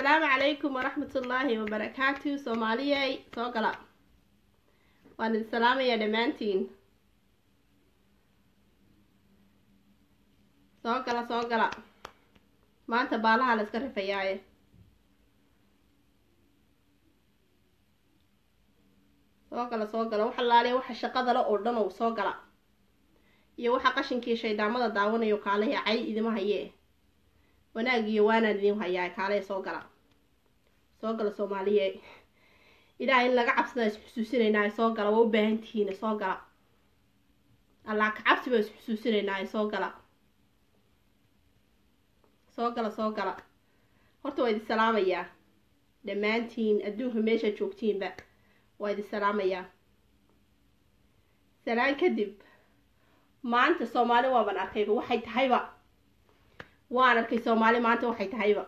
assalaamu calaykum waraxmatullaahi wabarakaatu soomaaliyey soo gala waan idin salaamayaa dhammaantiin soo gala soo gala maanta baalaha la iska rifayaaye soo gala soo gala waxa laaliya waxa shaqadale oo dhan oo soo gala iyo waxa qashinkii shayddaamada daawanayo kaaleya cay idima hayee wanaag iyo waanaan idin hayaa kaale soo gala soo gala soomaaliye ilaah in laga cabsada is xusuusinaynaa soo gala waa u baahan tihiin soo gala allah ka cabsi baa is xusuusinaynaa soo gala soo gala soo gala horta waa idin salaamayaa dhammaantiin adduunka meesha joogtiinba waa idin salaamayaa salaan kadib maanta soomaali waaban arkayba waxay tahayba waan arkay soomaali maanta waxay tahayba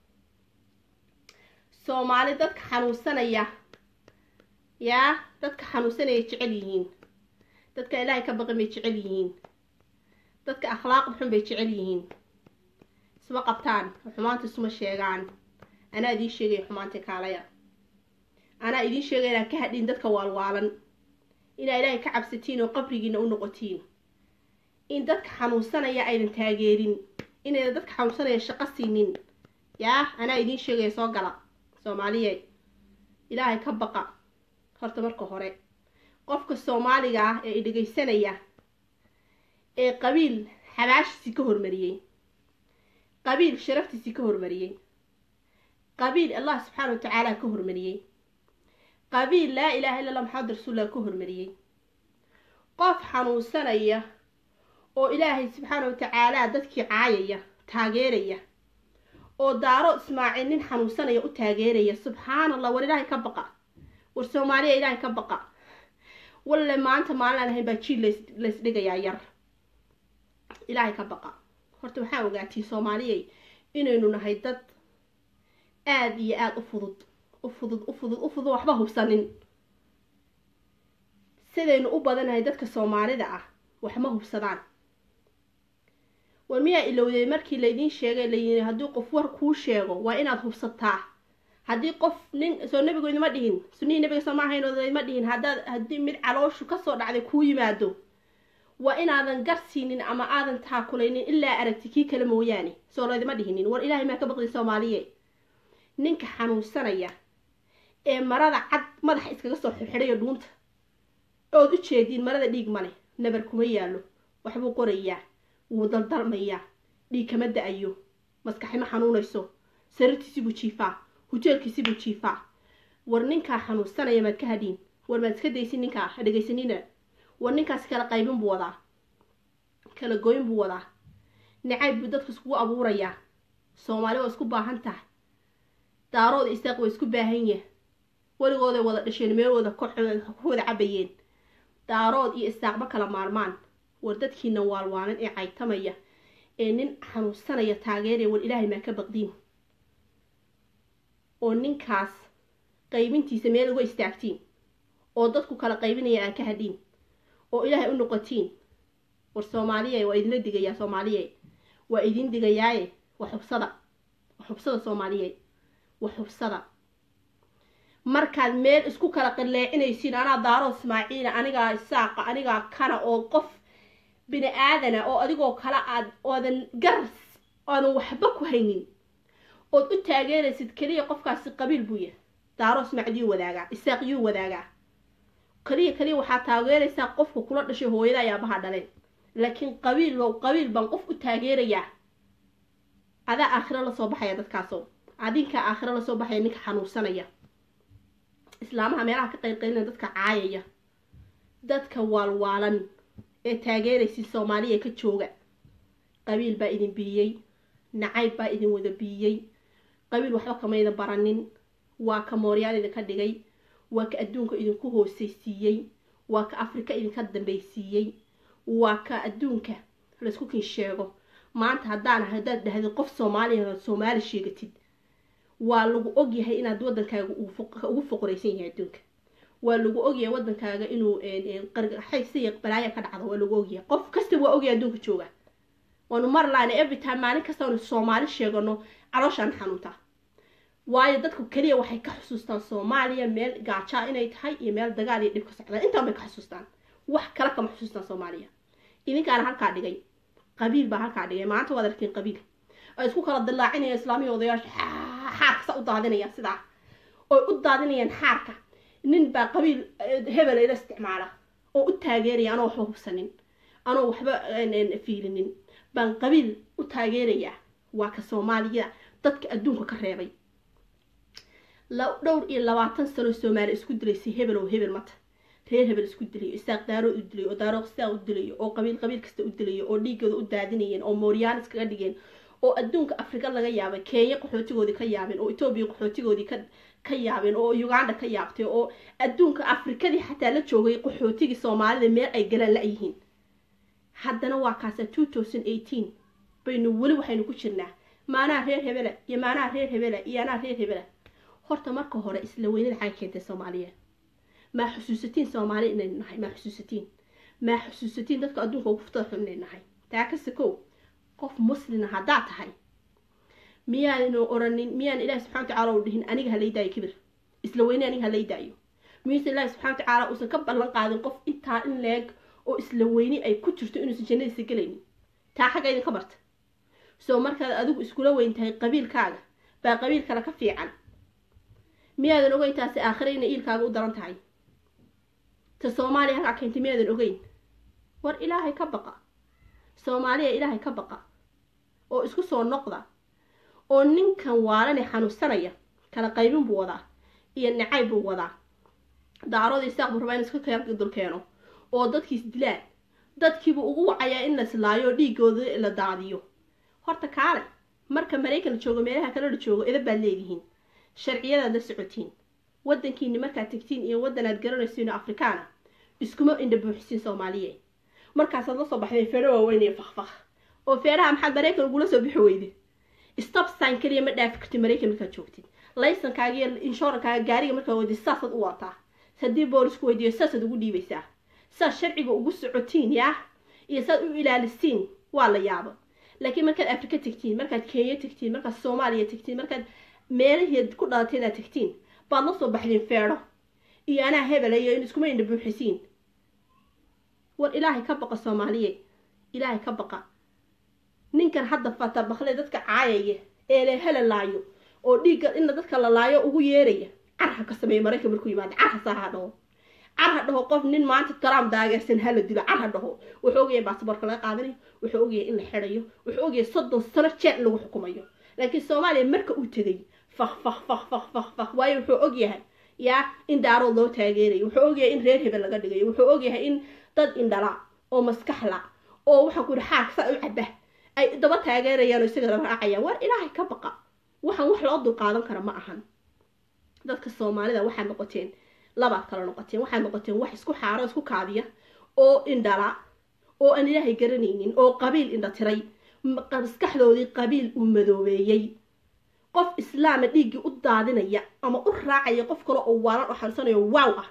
soomaali dadka xanuunsanaya yaa dadka xanuunsanaya jecel yihiin dadka ilaahay ka baqin bay jecel yihiin dadka akhlaaqda xun bay jecel yihiin isma qabtaan xumaanta isuma sheegaan anaa idiin sheegaya xumaanta kaalaya anaa idiin sheegaya inaan ka hadhin dadka waalwaalan inaa ilaahay ka cabsatiin oo qabrigiina u noqotiin in dadka xanuunsanaya aydan taageerin inayna dadka xanuunsanaya shaqo siinin yaa anaa idiin sheegaya soo gala soomaaliye ilaahay ka baqa horta marka hore qofka soomaaliga ah ee idhegaysanaya ee qabiil xabaashiisii ka hormariyey qabiil sharaftiisii ka hormariyey qabiil allah subxaana wa tacaala ka hormariyey qabiil laa ilaaha illa allah maxamed rasuullah ka hormariyey qof xanuunsanaya oo ilaahay subxaana wa tacaala dadkii caayaya taageeraya oo daaro ismaaciil nin xanuunsanaya u taageeraya subxaana allah war ilaahay ka baqa war soomaaliya ilaahay ka baqa walle maanta maalin aan ahayn baa jiil laysdhigayaa yar ilaahay ka baqa horta waxaa ogaatiin soomaaliyay inaynu nahay dad aada iyo aada u fudud u fudud u fudud u fudud waxba hubsanin sidaynu u badanahay dadka soomaalida ah waxma hubsadaan war miyaa ilowday markii laydiin sheegay layii haddii qof war kuu sheego waa inaad hubsataa haddii qof nin soo nabigu idima dhihin sunihii nabiga soo ma ahayn idima dhihin haddaad haddii mid calooshu kasoo dhacday kuu yimaado waa inaadan gar siinin ama aadan taakulaynin ilaa aragti kii kale mooyaane soo laydima dhihinin war ilaahay maa ka baqday soomaaliye ninka xanuunsanaya ee marada cad madaxa iskaga soo xirxidhayo dhuunta ood u jeediin marada dhiig male nabar kuma yaallo waxbuu qorayaa wuu daldalmayaa dhiig kama da-ayo maskaxima xanuunayso sariirtiisibuu jiifaa hujeelkiisibuu jiifaa war ninkaa xanuunsanaya maad ka hadhiin war maad iska daysin ninkaa ha dhegaysanina war ninkaas kala qaybin buu wadaa kala goyn buu wadaa nacayb buu dadka iskugu abuurayaa soomaali waa isku baahan tahay daarooda isaaq waa isku baahan yah weligooday wada dhasheen meelooda ku wada cabayeen daarood iyo isaaqba kala maarmaan war dadkiina waalwaalan ee caytamaya ee nin xanuunsanaya taageeraya war ilaahay maa ka baqdiin oo ninkaas qaybintiisa meel uga istaagtiin oo dadku kala qaybinaya aan ka hadhiin oo ilaahay u noqotiin war soomaaliye waa idinla digayaa soomaaliye waa idin digayaaye wax hubsada wax hubsada soomaaliye wax hubsada markaad meel isku kala qilleecinaysiin anaa daaro ismaaciila anigaa isaaqa anigaa kana oo qof bini aadana oo adigoo kale aad oodan garas oodan waxba ku haynin ood u taageeraysid keliya qofkaasi qabiil buu yahay daaro ismaaciil yuu wadaagaa isaaq yuu wadaagaa kaliya kaliya waxaa taageeraysaa qofka kula dhashay hooyada ayaabaha dhaleen laakiin qabiil low qabiil baan qof u taageerayaa adaa aakhiro lasoo baxaya dadkaaso adinkaa aakhiro lasoo baxaya ninka xanuunsanaya islaamaha meelaha ka qaylqaylina dadka caayaya dadka waalwaalan ee taageeraysid soomaaliya ka jooga qabiil baa idin biiyey nacayb baa idin wada biiyey qabiil waxba kamayda baranin waa ka mooryaan idinka dhigay waa ka adduunka idinku hoosaysiiyey waa ka afrika idinka dambaysiiyey waa ka adduunka laysku kin sheego maanta haddaan haddaad dhahdid qof soomaaliya soomaali sheegatid waa lagu ogyahay inaad wadankaaga ugu foqoraysan yahay adduunka waa lagu ogyahay wadankaaga inuu qarxaysiya balaaya ka dhacdo waa lagu ogyahay qof kasta waa ogyahay adduunka jooga waanu mar laana every time maalin kasta aanu soomaali sheegano calooshaan xanuuntaa waayo dadku keliya waxay ka xusuustaan soomaaliya meel gaajaa inay tahay iyo meel dagaal iyo dhib ka socdaan intaan bay ka xusuustaan wax kale kama xusuustaan soomaaliya idinkaana halkaa dhigay qabiil baa halkaa dhigay maanta waad aragtiin qabiil ay isku kala dillaacinayaan islaamiya odayaasha xaarka sa u daadinaya sidaa oy u daadinayaan xaarka nin baa qabiil hebel ila isticmaala oo u taageeraya anoo waxba hubsanin anoo waxba fiilinin baan qabiil u taageerayaa waa ka soomaaliya dadka adduunka ka reebay dhowr iyo labaatan sano soomaaliya isku dilaysay hebel oo hebel mata reer hebel isku dilayo isaaq daarood u dilayo oo daarood sidaa u dilayo oo qabiil qabiil kasta u dilayo oo dhiigooda u daadinayeen oo mooriyaanis kaga dhigeen oo adduunka afrika laga yaabay kenya qaxootigoodii ka yaabeen oo etoobiya qaxootigoodii ka ka yaabeen oo uganda ka yaabtay oo adduunka afrikadii xataa la joogay qaxootigii soomaalida meel ay galaan la-yihiin haddana waa kaasa two thousand eighteen baynu weli waxaynu ku jirnaa maanaha reer hebela iyo maanaha reer hebela iyo anaa reer hebela horta marka hore isla weynada xagay keentay soomaaliya maa xusuusatiin soomaali inaynu nahay maa xusuusatiin maa xusuusatiin dadka adduunka ugu furtada xun inay nahay taa kase kow qof muslina haddaad tahay miyaanu oranin miyaan ilaahi subxana watacaala u dhihin aniga ha laydaayo kibir isla weyne aniga ha laydaayo miyuuse ilaahi subxana watacaala uusan ka ballan qaadin qof intaa in leeg oo isla weyni ay ku jirto inuusan jannadiisa gelaynin taa xagga idinka barta soo markaad adigu iskula weyn tahay qabiilkaaga baa qabiil kale ka fiican miyaadan ogeyn taasi aakhire inay iilkaaga u daran tahay ta soomaaliya halkaa keentay miyaadan ogeyn war ilaahay ka baqa soomaaliya ilaahay ka baqa oo isku soo noqda oo ninkan waalane xanuunsanaya kala qaybin buu wadaa iyo nacayb buu wadaa daaroodii saaq buu rabaa in iska dul keeno oo dadkiis dilaan dadkiibuu ugu wacayaa in la islaayo oo dhiigooda la daadiyo horta kaale marka maraykan la joogo meelaha kale la joogo edab baad leedihiin sharciyadaad la socotiin waddankiini markaad tegtiin iyo waddanaad garanaysiin oo afrikaana iskuma indha buuxisiin soomaaliye markaasaad la soo baxdeen feero waaweyn iyo fakfak oo feeraha maxaad maraykan ugula soo bixi weyde stopsign kaliya ma dhaafi kartid maraykan markaad joogtid laysankaaga iyo inshorankaaga gaariga markaa weydi saasaad u wataa haddii boolisku weydiiyo saasaad ugu dhiibaysaa saad sharciga ugu socotiin yaa iyo saad u ilaalisiin waa la yaabo laakiin markaad afrika tegtiin markaad kenya tegtiin markaad soomaaliya tegtiin markaad meelahii ku dhalatay inaad tegtiin baad la soo baxdeen feedho iyo anaa hebelayo in iskuma indha buuxisiin war ilaahay ka baqa soomaaliye ilaahay ka baqa ninkan hadda fata bakle dadka caayaya ee le hela laayo oo dhiigga ina dadka la laayo ugu yeeraya carha ka sameeya maraykan markuu yimaado carha saaha dhaho carha dhaho qof nin maanta trump daageersan hala dilo carha dhaho wuxuu ogyahay baasaboorka laga qaadanayo wuxuu ogyahay in la xidhayo wuxuu ogyahay soddon sano jeer in lagu xukumayo laakiin soomaaliya marka uu tegay fak fak fak fak fak fak waayo wuxuu ogyahay yaa in daarood loo taageerayo wuxuu ogyahay in reer hebel laga dhigayo wuxuu ogyahay in dad indhala oo maskaxla oo waxaan ku yihi xaarka saa u caba ay daba taageerayaan oo isaga la raacayaan war ilaahay ka baqa waxaan wax loo dulqaadan kara ma ahan dadka soomaalida waxaad noqoteen labaad kala noqoteen waxaad noqoteen wax isku xaaro isku kaadiya oo indhala oo aan ilaahay garanaynin oo qabiil indha tiray maskaxdoodii qabiil uu madoobeeyey qof islaama dhiiggii u daadinaya ama u raacaya qof kale oo waalan oo xanuunsanayo waaw ah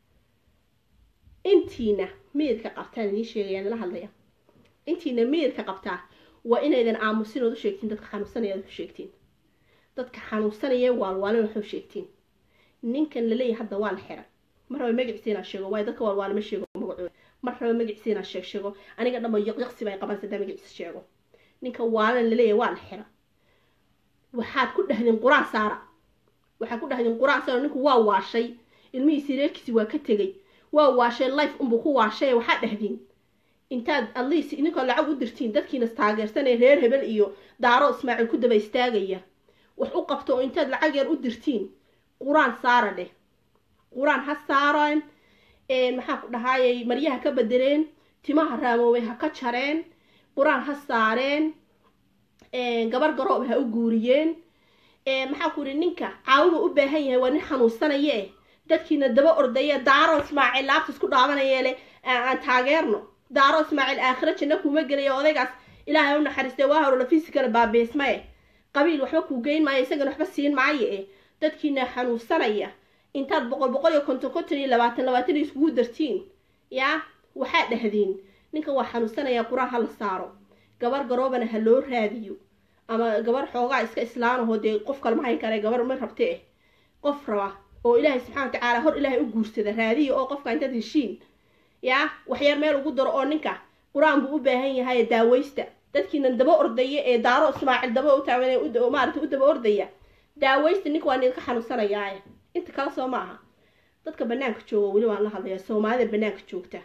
intiina miyidka qabtaan idiin sheegayaan la hadlaya intiina miyidka qabtaa waa inaydan aamusin ood u sheegtiin dadka xanuunsanaya ood u sheegtiin dadka xanuunsanaya waalwaalin waxu sheegtiin ninkan laleeyahay hadda waa la xiray mar raba magaciisa inaa sheego waayo dadka waalwaali ma sheego magacooda mar raba magaciisa inaa sheeg sheego aniga dhanba yaqyaqsi bay qaban sadaa magaciisa sheego ninka waalan laleeyahay waa la xira waxaad ku dhahdeen quraan saara waxaad ku dhahdeen quraan saara ninku waa waashay ilmihiisi reerkiisi waa ka tegay waa waashay life unbuu ku waashay waxaad dhahdeen intaad atleast idinkoo lacag u dirtiin dadkiina taageersanee reer hebel iyo daaro ismaaciil ku daba istaagaya wax u qabto oo intaad lacag yar u dirtiin quraan saara dheh quraan ha saareen maxaa ku dhahaayay maryaha ka bedeleen timaha raamoobay ha ka jareen quraan ha saareen gabar garoob ha u guuriyeen maxaa ku yihi ninka caawima u baahan yahay waa nin xanuunsanaye eh dadkiina daba ordaya daaro ismaaciil laabta isku dhaabanaya le aan taageerno daaro ismaaciil aakhiro janno kuuma gelaya odaygaas ilaahay u naxariistay waa horola fisikala baabeesma eh qabiil waxba kuu geyn maayo isagana waxba siin maayo eh dadkiina xanuunsanaya intaad boqol boqol iyo konton konton iyo labaatan labaatan iskugu dartiin yaa waxaad dhahdeen ninkan waa xanuunsanaya quraan ha la saaro gabar garoobana ha loo raadiyo ama gabar xoogaa iska islaanahoo dee qof kalma hayn kare gabar ma rabte eh qof raba oo ilaahay subxana wa tacaala hor ilaahay u guursada raadiya oo qofka intaad heshiin yaa waxyar meel ugu daro oo ninka qur-aan buu u baahan yahay daaweysta dadkiinan daba ordaya ee daaro ismaacil daba u taagan maarata u daba ordaya daaweysta ninka waa idinka xanuunsanayaae inta kale soo ma aha dadka banaanka jooga weli waan la hadlayaa soomaalida banaanka joogta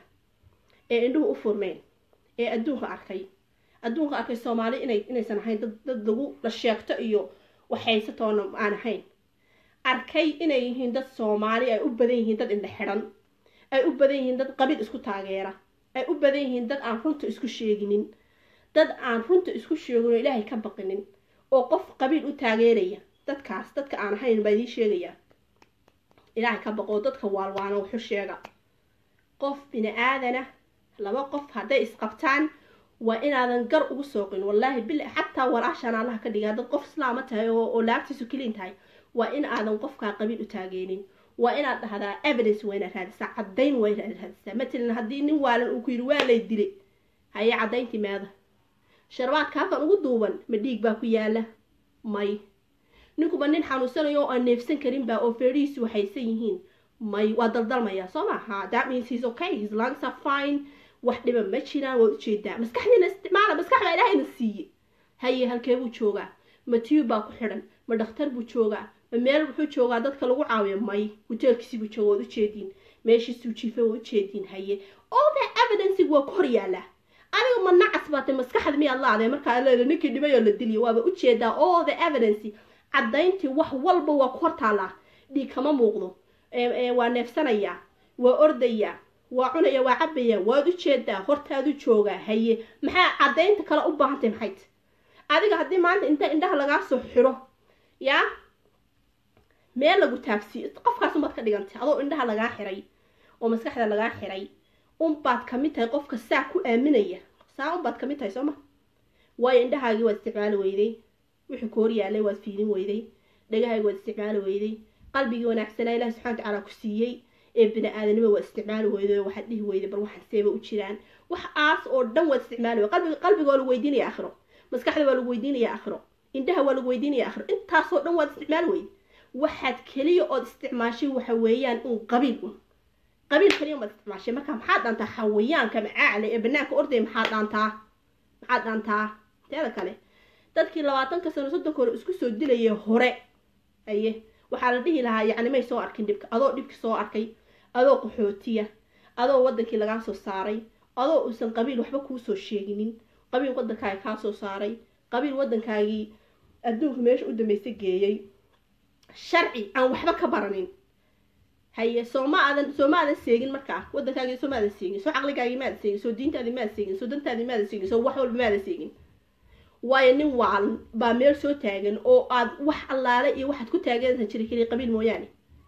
ee indhuhu u furmeen ee adduunka arkay adduunka arkay soomaali inay inaysan ahayn dad dad lagu la sheegto iyo waxhaysatoona aan ahayn arkay inay yihiin dad soomaali ay u badan yihiin dad indhe xidhan ay u badan yihiin dad qabiil isku taageera ay u badan yihiin dad aan runta isku sheeginin dad aan runta isku sheegin oo ilaahay ka baqinin oo qof qabiil u taageeraya dadkaas dadka aan ahayn baa idiin sheegayaa ilaahay ka baqoo dadka waalwaana wuxu sheega qof bini aadana laba qof hadday isqabtaan waa inaadan gar ugu sooqin wallaahi bil xataa walaashaan allaha ka dhiga haddaad qof islaama tahay oo laabtiisu keliin tahay waa in aadan qofkaa qabiil u taageenin waa inaad dhahdaa evidence waa inaad raadisaa caddayn waa inaad raadisaa matalan haddii nin waalan uu ku yidhi waa lay dilay haye caddayntii meeda sharbaadka halkan ugu duuban ma dhiig baa ku yaala may ninkuba nin xanuunsanayo oo aan neefsan karinba oo feerihiisu waxaysan yihiin may waa daldalmaya soo maaha that means he's okay his lungs are fine wax dhiba ma jiraan waad ujeedaa maskaxdiina isticmaala maskaxda ilaahayna siiye haye halkee buu joogaa ma tiyub baa ku xidhan ma dhakhtar buu joogaa ma meel wuxuu joogaa dadka lagu caawiyo may hoteelkiisii buu jooga waad ujeediin meeshiisuu jiifa waad ujeediin haye all the evidence waa ku hor yaallaa aniga ma nacas baatay maskaxda miyaad laadee markaa leeda ninkii dhibay oo la diliyo waaba ujeedaa all the evidence caddayntii wax walba waa ku hor taallaa dhiig kama muuqdo waa neefsanayaa waa ordayaa waa cunaya waa cabaya waad ujeedaa hortaadu joogaa haye maxaa caddaynta kale u baahantay maxayt adiga haddii maanta inta indhaha lagaa soo xiro yaa meel lagu taagsiiyo qofkaas unbaad ka dhigantay adoo indhaha lagaa xiray oo maskaxda lagaa xiray unbaad kamid tahay qofka saa ku aaminaya saa unbaad kamid tahay sooma waayo indhahaagii waad isticmaali weyday wixii ku hor yaalay waad fiilin weyday dhagahaagi waad isticmaali weyday qalbigii wanaagsanaa ilahi subxana watacaala ku siiyey ee bini aadanimo waad isticmaali weyday oo waxaad dhihi weyday bal waxaan seeba u jiraan wax aas oo dhan waad isticmaali wey qalbiga qalbiga waa lagu weydiinaya akhiro maskaxda waa lagu weydiinaya akhiro indhaha waa lagu weydiinaya akhiro intaasoo dhan waad isticmaali weyday waxaad keliya ood isticmaashay waxa weeyaan un qabiil un qabiil keliya umaad isticmaashay marka maxaad dhaantaa xawayaanka macaacale ee banaanka ordaya maxaad dhaantaa maxaad dhaantaa teeda kale dadkii labaatanka sano soddonka hore isku soo dilayay hore aye waxaa la dhihi lahaa yacni may soo arkin dhibka adoo dhibki soo arkay adoo qaxootiya adoo wadankii lagaa soo saaray adoo uusan qabiil waxba kuusoo sheeginin qabiil waddankaagi kaa soo saaray qabiil waddankaagii adduunka meesha u dambaysa geeyey sharci aan waxba ka baranin haye soo ma aadan soo ma aadan seegin markaa waddankaagii soo ma aadan seegin soo caqligaagii ma aadan seegin soo diintaadii ma aadan seegin soo dantaadii ma aadan seegin soo wax walba ma aadan seegin waayo nin waalan baa meel soo taagan oo aad wax allaale iyo waxaad ku taageersan jiray keliya qabiil mooyaane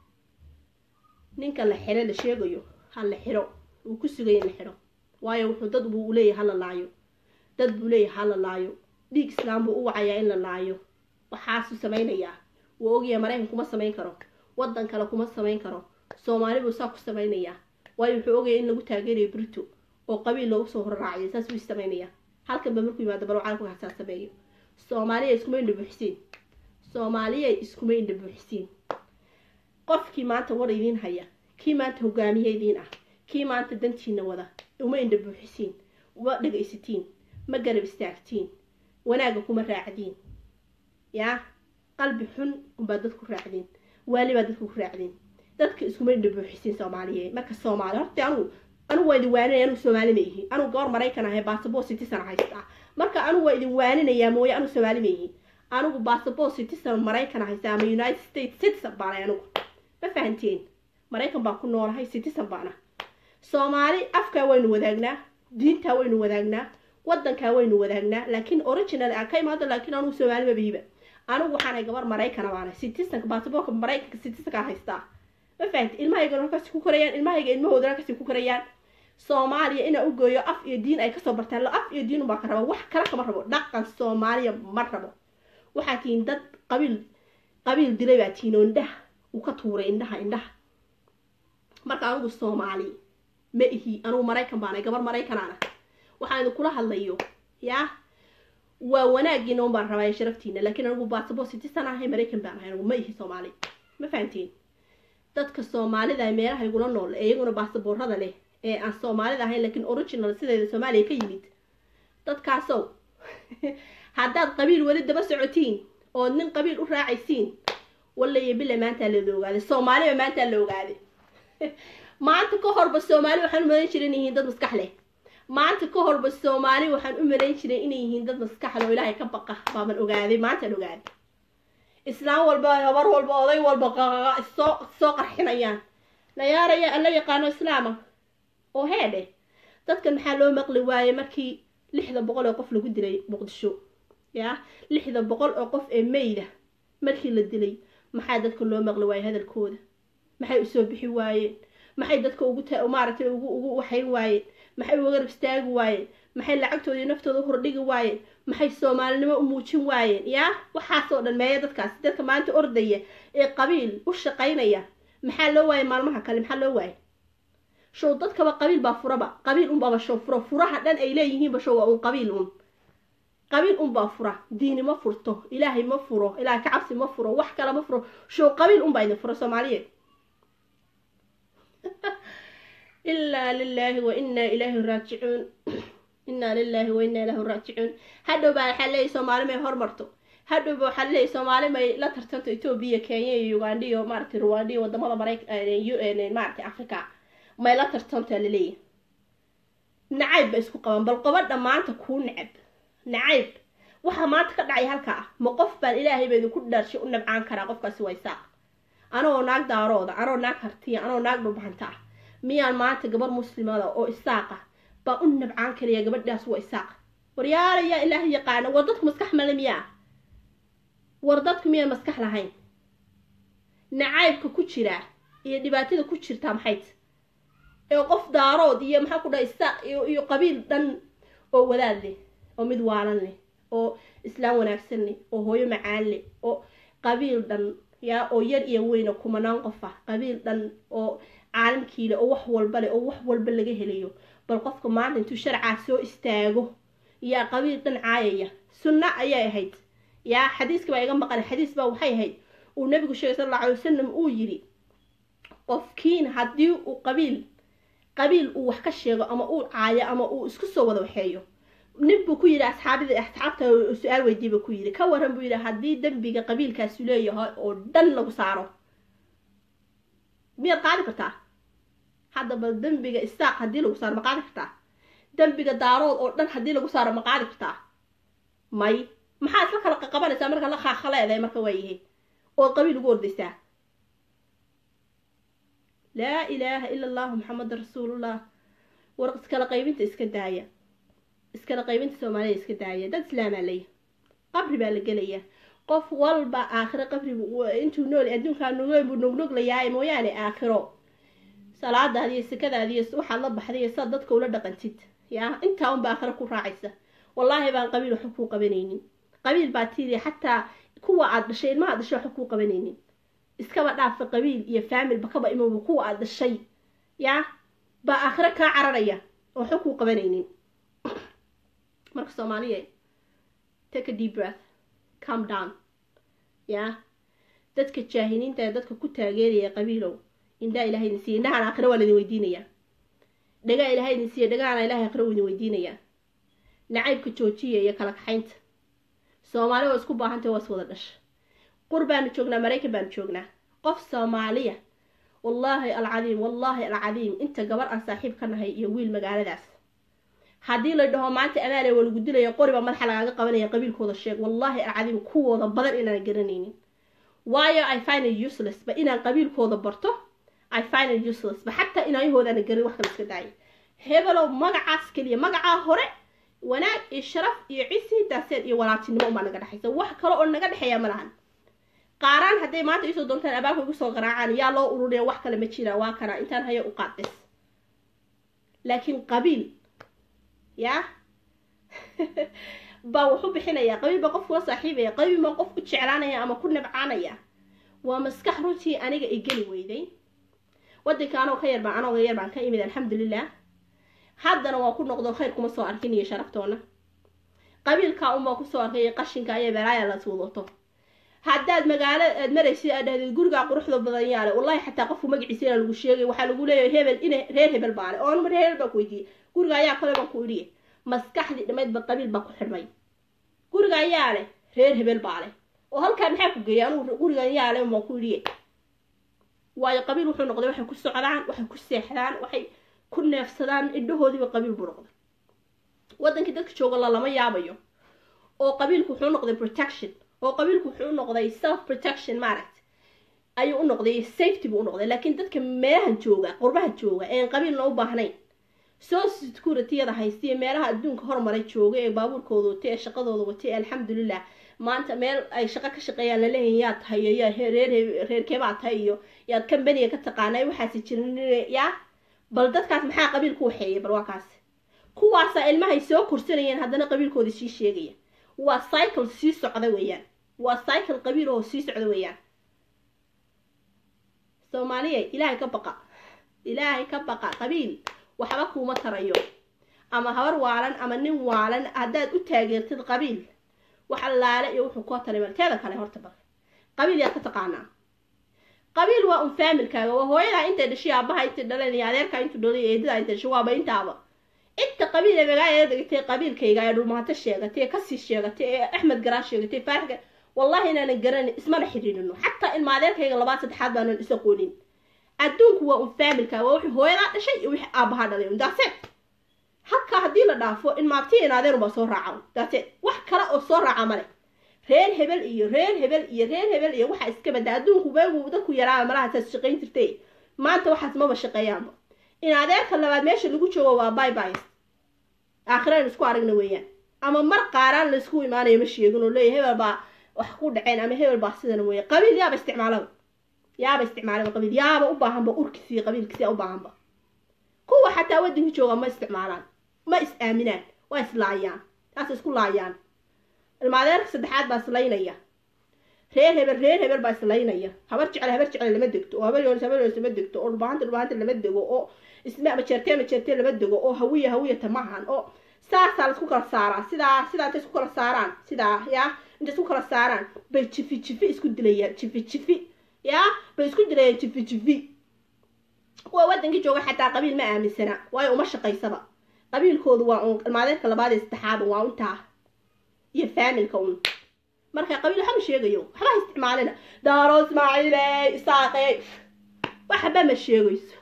ninka la xiro la sheegayo ha la xiro wuu ku sugaya in la xiro waayo wuxuu dad buu leeyahay ha la laayo dad buu leeyahay ha la laayo dhiig islaam buu u wacayaa in la laayo waxaasuu samaynayaa wuu ogyahay maraykan kuma samayn karo waddan kale kuma samayn karo soomaali buu saa ku samaynayaa waayo wuxuu ogyahay in lagu taageerayo brito oo qabiil loogu soo horraaciyo saas buu samaynayaa halkan ba markuu yimaado bal caalamku hasaa sameeyo soomaaliya iskuma indha buuxisiin soomaaliya iskuma indha buuxisiin qofkii maanta war idiin haya kii maanta hogaamiye idiin ah kii maanta dantiina wada uma indha buuxisiin uma dhegaysatiin ma garab istaagtiin wanaagga kuma raacdiin yaa qalbi xun unbaa dadku raacdiin waali baa dadku ku raacdiin dadka iskuma indha buuxisiin soomaaliyeed marka soomaali horta anugu anugu waa idin waaninaya anugu soomaali ma ihi anugu gabar maraykan ahay bassabort citizen haystaa marka anugu waa idin waaninayaa mooye anugu soomaali ma ihi anigu bassabort citizen maraykan haysta ama united states citizen baanay anugu ma fahanteen maraykan baan ku noolahay citizen baana soomaali afkaa waynu wadaagnaa diintaa waynu wadaagnaa wadankaa waynu wadaagnaa laakiin original aan ka imaado laakiin anugu soomaali ma bihiba anigu waxaanay gabar maraykana baana citizenka bassabortka maraykanka citizenkaa haystaa ma fahanti ilmahayga halkaasi ku korayaan ilmahayga ilmahooda halkaasi ku korayaan soomaaliya inaa u gooyo af iyo diin ay kasoo bartaan af iyo diin unbaa ka raba wax kale kama rabo dhaqan soomaaliya ma rabo waxaa tihiin dad qabiil qabiil dilay baa tihiin oo indhaha uu ka tuuray indhaha indhaha marka anigu soomaali ma ihi anigu maraykan baanay gabar maraykanana waxaan idinkula hadlayo yaa waa wanaagiina un baan rabaa sharaftiina laakiin anigu baasabor citizen ahay maraykan baan ahay anigu ma ihi soomaali ma fahantiin dadka soomaalida meelaha igula nool ee iyaguna baasaboorada leh ee aan soomaalida ahayn laakiin original sideeda soomaaliya ka yimid dadkaasow haddaad qabiil weli daba socotiin ood nin qabiil u raacaysiin wallaiyo bile maantaa lada ogaaday soomaaliba maantaa la ogaaday maanta ka horba soomaali waxaan u malayn jiray inay yihiin dad maskax leh maanta ka horba soomaali waxaan u malayn jiray inay yihiin dad maskaxle oo ilaahay ka baqa baaban ogaaday maantaan ogaaday islaam walba habar walba oday walba qaqaqa issoo soo qarxinayaan nayaaraya alla yaqaano islaama oo heedhe dadkan maxaa loo maqli waaye markii lixda boqol oo qof lagu dilay muqdisho yaa lixda boqol oo qof ee meyda markii la dilay maxaa dadka loo maqli waaye hadalkooda maxay usoo bixi waayeen maxay dadka ugu maaragtay ugu ugu waxayn waayeen maxay uga garab istaagi waayeen maxay lacagtooda iyo naftooda u hordhigi waayeen maxay soomaalinimo u muujin waayeen yaa waxaasoo dhan meeya dadkaas dadka maanta ordaya ee qabiil u shaqaynaya maxaa loo waayay maalmaha kale maxaa loo waayay show dadkaba qabiil baa furaba qabiil unbaba show furo furaha dhan ay leeyihiinba show waa un qabiil un qabiil unbaa fura diini ma furto ilaahay ma furo ilaahay ka cabsi ma furo wax kale ma furo show qabiil unbaa idin furo soomaaliyeed ilaa lilaahi wa inaa ilaahi raajicuun inaa lilaahi wa inaa ilaahi raajicuun hadhow baa waxaa leeyahy soomaali may hormarto hadhowba waxaa leeyahy soomaali may la tartanto etoobiya kenya iyo uganda iyo maaragtay rwanda iyo wadamada marayk maaragtay africa may la tartantaa laleeyahay nacayb ba isku qaban bal qobadha maanta kuu necab nacayb waxaa maanta ka dhacay halkaa ah ma qof baan ilaahay ba idinku dhaarshay u nabcaan karaa qofkaasi waa isaaq anagoo naag daarooda anoo naag hartiya anoo naag dhulbahanta ah miyaan maanta gabar muslimada oo isaaqa baa u nabcaan karaya gabadhaas waa isaaq waryaalayaa ilaahay yaqaana war dadku maskax male miyaa war dadku miyaan maskax lahayn nacaybka ku jira iyo dhibaatada ku jirtaa maxayt ee qof daarood iyo maxaa ku dhaha isaaq iyo qabiil dhan oo wadaad leh oo mid waalan leh oo islaam wanaagsan leh oo hooyo macaan leh oo qabiil dhan yaa oo yar iyo weyna kumanaan qof ah qabiil dhan oo caalamkiile oo wax walba leh oo wax walba laga helayo bal qofka maanta intuu sharcaa soo istaago yaa qabiil dhan caayaya sunno ayay ahayd yaa xadiiska baa iga maqan xadiis baa waxay ahayd uu nabigu sheegay sal alla alay wasalam uu yidhi qofkiin haddii uu qabiil qabiil uu wax ka sheego ama uu caayo ama uu isku soo wada waxeeyo nin buu ku yidhi asxaabida asxaabta su-aal weydiiy buu ku yidhi ka waran buu yidhi haddii dembiga qabiilkaasu leeyahay oo dhan lagu saaro miyaad qaadi kartaa hadda bal dembiga isaaq haddii lagu saaro ma qaadi kartaa dembiga daarood oo dhan haddii lagu saaro ma qaadi kartaa may maxaa isla kala qaqabanaysaa marka la khaakaleedahay marka waayahay ood qabiil ugu ordaysaa laa ilaaha ila allahu maxameda rasuulullah war iskala qaybinta iska daaya iskala qaybinta soomaalida iska daaya dad islaamaa laya qabri baa la gelaya qof walba aakhiro qabri intuu nool adduunkaa nugeen buu nugnuglayaa mooyaane aakhiro salaadaadi iyo sikadaadi iyo waxaad la baxday iyo saad dadka ula dhaqantid yaa intaa unba aakhiro ku raacaysa wallaahi baan qabiil waxba kuu qabanaynin qabiil baa tiiri xataa kuwa aad dhashay ilmaha dhashay waxba kuu qabanaynin iskaba dhaafa qabiil iyo faamilba kaba imowba kuwa aad dhashay yaa baa aakhiro kaa cararaya oo waxba kuu qabanaynin marka soomaaliya take a deep breath calm down yaa dadka jaahiliinta ee dadka ku taageeraya qabiilow indhaa ilahay idin siiya indhahaan aakhiro waa laidin weydiinayaa dhagaa ilahay idin siiya dhagaana ilahay aakhiro idin weydiinayaa nacaybka joojiya iyo kala kaxaynta soomaali waa isku baahantay waa is wada dhasha qur baanu joognaa maraykan baanu joognaa qof soomaaliya wallaahi alcadiim wallaahi alcadiim inta gabar aan saaxiib ka nahay iyo wiil magaaladaas haddii la dhaho maanta amaale waa lagu dilaya qoriba madaxa lagaaga qabanaya qabiilkooda sheeg wallaahi alcadiim kuwooda badan inaan garanaynin waayo i find it useless ba inaan qabiilkooda barto i find it useless ba xataa inaayahoodaana garin wax kala iska daaya hebelow magacaas keliya magacaa hore wanaag iyo sharaf iyo cisi daaseed iyo walaaltinimo unbaa naga dhexaysa wax kale oo naga dhexeeya ma lahan qaaraan hadday maanta iisoo doontaan abaabka igu soo garaacaan yaa loo ururiya wax kale ma jira waa kana intaan haya u qaadis laakiin qabiil yaa baa wuxu bixinayaa qabiil baa qof kula saaxiibaya qabiil baa qof ku jeclaanaya ama ku nabcaanaya waa maskax runtii aniga i geli weyday wadanka anoo ka yarbaan anooga yar baan ka imid alxamdulilah haddana waa ku noqdo khayr kuma soo arkin iyo sharaftoona qabiilkaa unbaa kusoo arkay qashinka iyo belaaya las wadato haddaad magaalo aad maraysid aad dhahdeed gurigaa quruxda badan yaale wallahi xataa qofku magaciisa inaa lagu sheegay waxaa lagu leeyahay hebel ina reer hebel baale oo anuma reer hebel baa ku weydiiyey guriga ayaa kale baan ku idhiye maskaxdii dhammaydba qabiil baa ku xidhmay guriga ayaa leh reer hebel baa leh oo halkaa maxaa ku geeyay anugu gurigan yaa leh baan ku idhiye waayo qabiil wuxuu noqday waxay ku socdaan waxay ku seexdaan waxay ku neefsadaan indhahoodiiba qabiil buu noqday waddankii dadka jooga la lama yaabayo oo qabiilku wuxuu noqday protection oo qabiilku wuxuu noqday self protection maaragt ayuu u noqday safety buu u noqday laakiin dadka meelahan jooga qurbaha jooga een qabiilna u baahnayn social securityyada haysta iyo meelaha adduunka hormaray jooga ee baabuurkooda watay ee shaqadooda watay ee alxamdulilah maanta meel ay shaqo ka shaqeeyaan laleeyahay yaa tahay iyo yaa reer reerkeebaa tahay iyo yaad kambaniga ka taqaanay waxaasi jirin yaa bal dadkaas maxaa qabiil ku waxeeyay bal waa kaas kuwaasaa ilmahay soo korsanayeen haddana qabiilkooda sii sheegaya waa cycle sii socda weeyaan waa cycle qabiil oo sii socda weeyaan soomaaliya ilaahay ka baqa ilaahay ka baqa qabiil waxba kuuma tarayo ama habar waalan ama nin waalan haddaad u taageertid qabiil wax allaale iyo wuxuu koo taray malteeda kale horta bal qabiil yaad ka taqaanaa qabiil waa un faamilkaaga waa hooyadaa intay dhashay aabaha intay dhaleen iyo adeerkaa intuu dhalay iyo eedadaa intay dhashay waaba intaaba inta qabiil ee magaalada dhigtay qabiilkayga ee dhulmaato sheegatay ee kasii sheegatay ee axmed garaa sheegatay faarga wallahi inaanan garanin ismana xidhiidhino xataa ilma adeerkayga labaad saddexaad baanan is aqoonin adduunku waa un faamilkaaga waa wixii hooyadaa dhashay iyo wixii aabahaa dhalay un daaseed halkaa haddii la dhaafo in maabti in adeer unbaa soo raaca daaseed wax kale oo soo raaca male reer hebel iyo reer hebel iyo reer hebel iyo waxaa iska badaa adduunku beegu dadku yaraaba malahaasaad shaqayn jirtay maanta waxaas maba shaqeeyaanba in adeerka labaad meesha lagu joogo waa bay bys aakhiraan isku aragna weeyaan ama mar qaaraan laysku imaanayo ma sheegin oo leeya hebel baa wax ku dhaceen ama hebel baa sidan weeya qabiil yaaba isticmaalaba yaaba isticmaalaba qabiil yaaba u baahanba urkisiiyo qabiilkisiya u baahanba kuwa xataa waddanka jooga ma isticmaalaan ma is aaminaan waa islaayaan taas isku laayaan ilmaadeerka saddexaad baa islaynaya reer hebel reer hebel baa islaynaya habar jecel habar jecel lama degto oo habar yoonis habar yoonis lama degto oo dhulbahanta dhulbahanta lama dego oo isma majeertee majeertee lama dego oo hawiya hawiyata maahan oo saasaa laisku kala saaraa sidaa sidaa intay isku kala saaraan sidaa yaa intay isku kala saaraan bay jifi jifi isku dilayaan jifi jifi yaa bay isku dilayaan jifi jifi kuwa waddankii jooga xataa qabiil ma aaminsana waayo uma shaqaysaba qabiilkoodu waa un ilmaadeedka labaad iyo saddexaad waa untaa iyo faamilka un marka qabiil waxba ma sheegayo waxba ha isticmaalina daaro ismaaciile isaaqe waxba ma sheegayso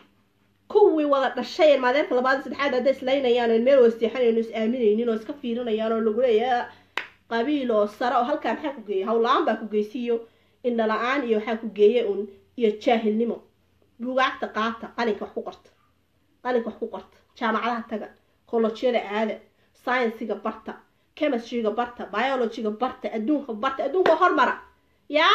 kuwii wada dhashay ilmaadeerka labaad saddexaad hadday islaynayaan oo meel wasteexanayno is aaminaynin oo iska fiirinayaan oo lagu leeyahay qabiil oo sare oo halkaa maxaa ku geeyay hawla-aan baa ku geysiiyo indhala-aan iyo waxaa ku geeye un iyo jaahilnimo buugaagta qaata qalinka wax ku qorta qalinka wax ku qorta jaamacadaha taga kolojyada aada sciensiga barta chemistryga barta biologyga barta adduunka barta adduunka hormara yaa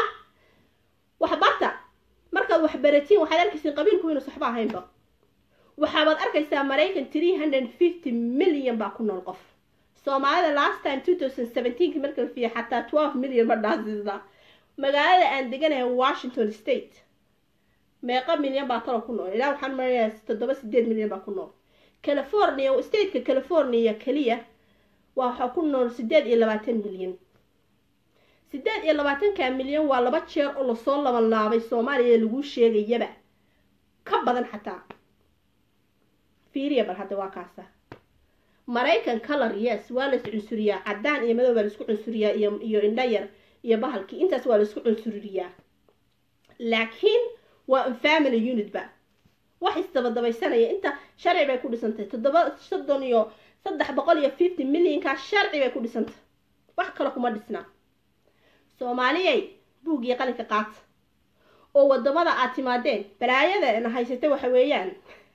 wax barta markaad wax baratiin waxaad arkaysiin qabiilku inuus waxba ahaynba waxaabaad arkaysaa maraykan three hundred fifty million baa ku nool qof soomaalida last time two thousand seventeenki marka la fiiya xataa twelve million ma dhaasisda magaalada aan deganahay washington state meeqa milyan baa talo ku nool ilaa waxaan marayaa toddoba sideed milyan baa ku nool california stateka california keliya waa waxaa ku nool sideed iyo labaatan milyan sideed iyo labaatanka milyan waa laba jeer oo lasoo laban laabay soomaaliya laguu sheegayaba ka badan xataa fiiriya bal hadda waa kaasa maraykan color yes waa la is cunsuriyaa caddaan iyo madow baa laisku cunsuriyaa iyo iyo indha yar iyo bahalkii intaas waa laisku cunsuriyaa laakiin waa un family unit ba wax isdabadabaysanaya inta sharci bay ku dhisantay toddoba soddon iyo saddex boqol iyo fifty millionkaa sharci bay ku dhisantay wax kale kuma dhisnaa soomaaliyay buug iyo qalinka qaata oo wadamada aad timaadeen balaayada na haysatay waxa weeyaan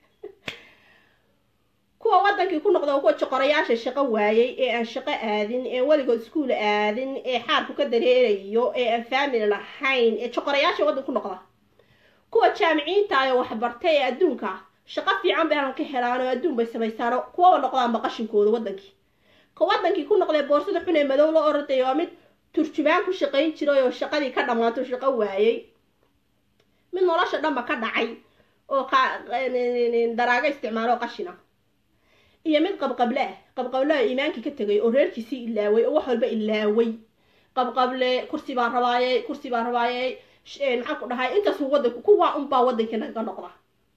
kuwa wadankii ku noqda kuwa joqorayaasha shaqo waayay ee aan shaqo aadin ee weligood iskuol aadin ee xaarku ka dareerayo ee aan family lahayn ee joqorayaasha waddan ku noqda kuwa jaamiciinta ayo waxbartay ee adduunka shaqo fiican bay aan ka helaan oo adduun bay samaysaano kuwaba noqdaanba qashinkooda wadankii ka wadankii ku noqdee boorsada xun ee madow la orday waa mid turjumaan ku shaqayn jiray oo shaqadii ka dhammaato shaqo waayay mid nolosha dhanba ka dhacay oo daraago isticmaalo qashina iyo mid qabqable ah qabqablaha iimaankii ka tegay oo reerkiisii ilaaway oo wax walba ilaaway qabqable kursi baan rabaayey kursi baan rabaayey maxaan ku dhahay intaasuu wadanku kuwaa unbaa wadankii naga noqda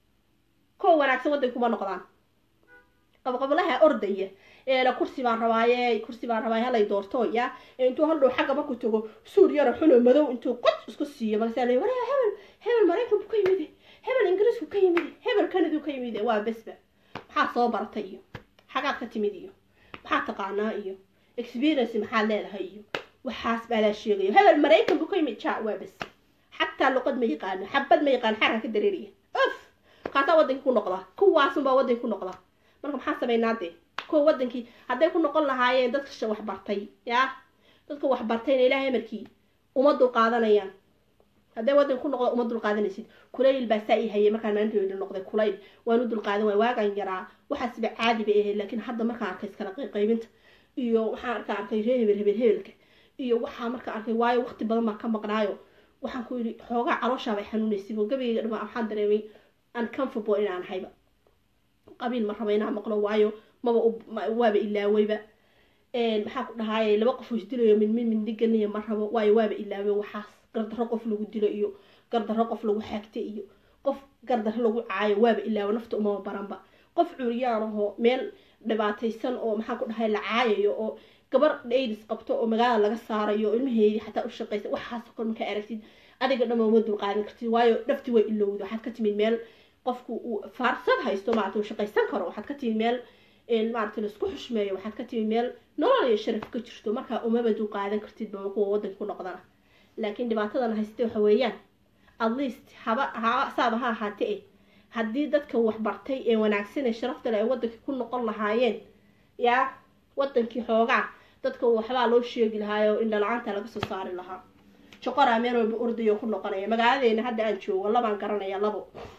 kuwa wanaagsan wadanka kuma noqdaan qabqablaha ordaya eela kursi baan rabaayey kursi baan rabaayey halay doorto ya intuu haldhow xagga marku tago suur yaro xuno madow intuu qod isku siiyo markaasaa la waraa hebel hebel maraykanku ka yimide hebel ingiriisku ka yimide hebel kanadu ka yimide waa besba maxaa soo baratay iyo xagaad ka timid iyo maxaa taqaanaa iyo experience maxaad leedahay iyo waxaas baa laa sheegayo hebel maraykan buu ka yimid ja waa bes xataa luqad ma yaqaano xabad ma yaqaano xarka ka dareeriya of kaasaa wadankii ku noqdaa kuwaasunbaa wadankii ku noqdaa marka maxaa samaynaa dee kuwa wadankii hadday ku noqon lahaayeen dadka wax bartay yaa dadka wax bartayna ilaahay amarkii uma dulqaadanayaan hadday wadanka ku noqdo uma dulqaadanaysid kulayl baa saa i hayay markaan maalintoodi noqday kulayl waan u dulqaadan waay waagaan yaraa waxaasba caadi bay ahayd laakiin hadda markaan arkay iskala qaybinta iyo waxaan arkaa arkay ree hebel hebel hebelka iyo waxaa marka arkay waayo waqti badan baa ka maqnaayo waxaan ku yidhi xoogaa calooshaa bay xanuunaysay oo gabayga dhama waxaan dareemay uncomfortable inaan hayba qabiil ma raba inaan maqlo waayo maba waaba ilaawayba maxaa ku dhahaaye laba qof oo isdilayo mid mid mindiganiya ma rabo waayo waaba ilaaway waxaas gardarro qof lagu dilo iyo gardarro qof lagu xaagta iyo qof gardarro lagu caayo waaba ilaawo nafta umama baranba qof curyaan ahoo meel dhibaataysan oo maxaa ku dhahay la caayayo oo gabar aidis qabto oo magaalada laga saarayo oo ilmaheedii xataa u shaqaysa waxaasoo kale markaa aragtid adiga dhan uma dulqaadan kartid waayo dhafti way ilowda waxaad ka timid meel qofku uu faarsad haysto maarata uu shaqaysan karo waxaad ka timid meel maarata laisku xushmeeyo waxaad ka timid meel nolol iyo sharaf ka jirto markaa umaba dulqaadan kartid ba kuwa wadanka ku noqdana laakiin dhibaatadan haystay waxa weeyaan at least haba ha saaba ha ahaate eh haddii dadka waxbartay ee wanaagsan ee sharafta leh ay wadanka ku noqon lahaayeen yaa wadankii xoogaa dadka waxbaa loo sheegi lahaayo indha la-aanta laga soo saari lahaa joqoraa meel walba ordayo ku noqonaya magaaladeena hadda aan joogo labaan garanaya labo